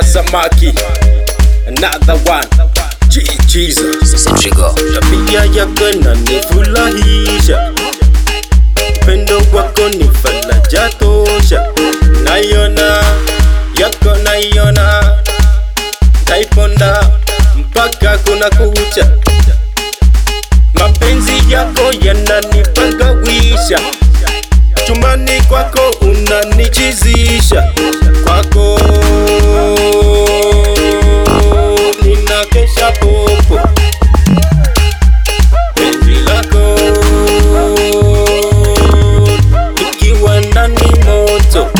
samaki another one Je- Jesus Centrigo. tabia yako inanifurahisha, upendo wako ni faraja tosha, naiona yako naiona, taiponda mpaka kuna kucha, mapenzi yako yananipagawisha, chumbani kwako unanichizisha, kwako ninakesha popo penzi lako ikiwa ndani moto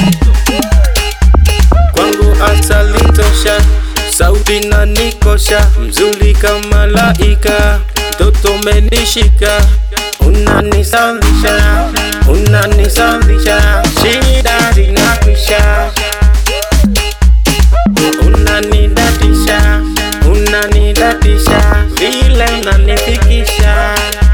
kwangu asali tosha sauti na nikosha mzuri kama laika mtoto menishika unanisalisha unanisalisha shida zinakwisha unanidatisha unanidatisha vile unanifikisha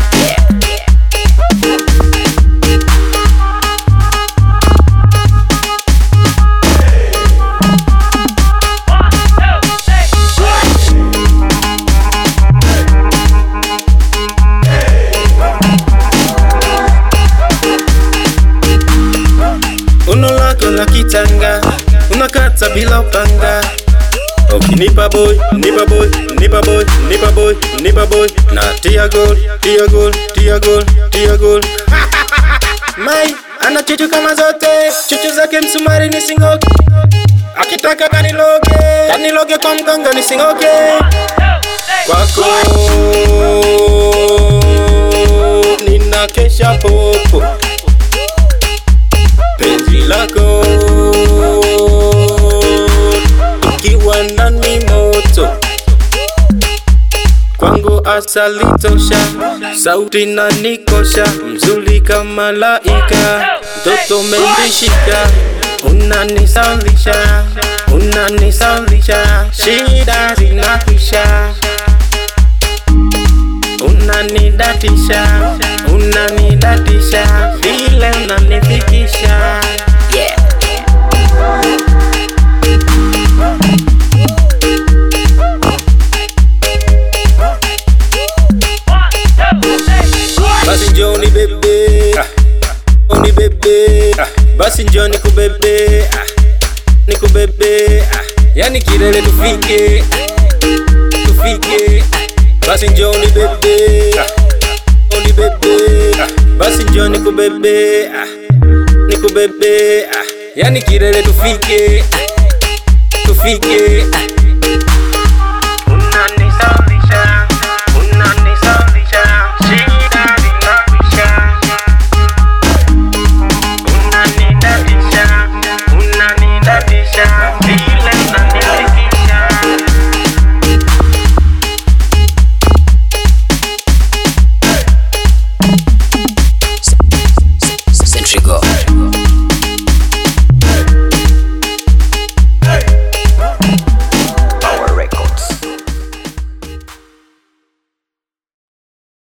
uno lako la kitanga unakata bila upanga ukinipa boy nipa boy nipa boy nipa boy nipa boy na tia gol tia gol tia gol tia gol mai ana chuchu kama zote chuchu zake msumari ni singoke akitaka kaniloge kaniloge kwa mganga ni singoke kwako ninakesha popo penzi lako ikiwa ndani moto kwangu asali tosha sauti na nikosha mzuri kama laika mtoto menishika unanisalisha unanisalisha shida zinakwisha unanidatisha unanidatisha vile unanifikisha Yeah. basi njoni bebe ah. ni bebe ah. basi njoni kubebe ah. ni kubebe ah. yani kilele tufike ah. tufike ah. basi njoni bebe ah. ni bebe ah. basi njoni kubebe ah. ni kubebe ah. yani kilele tufike ah. tufike ah.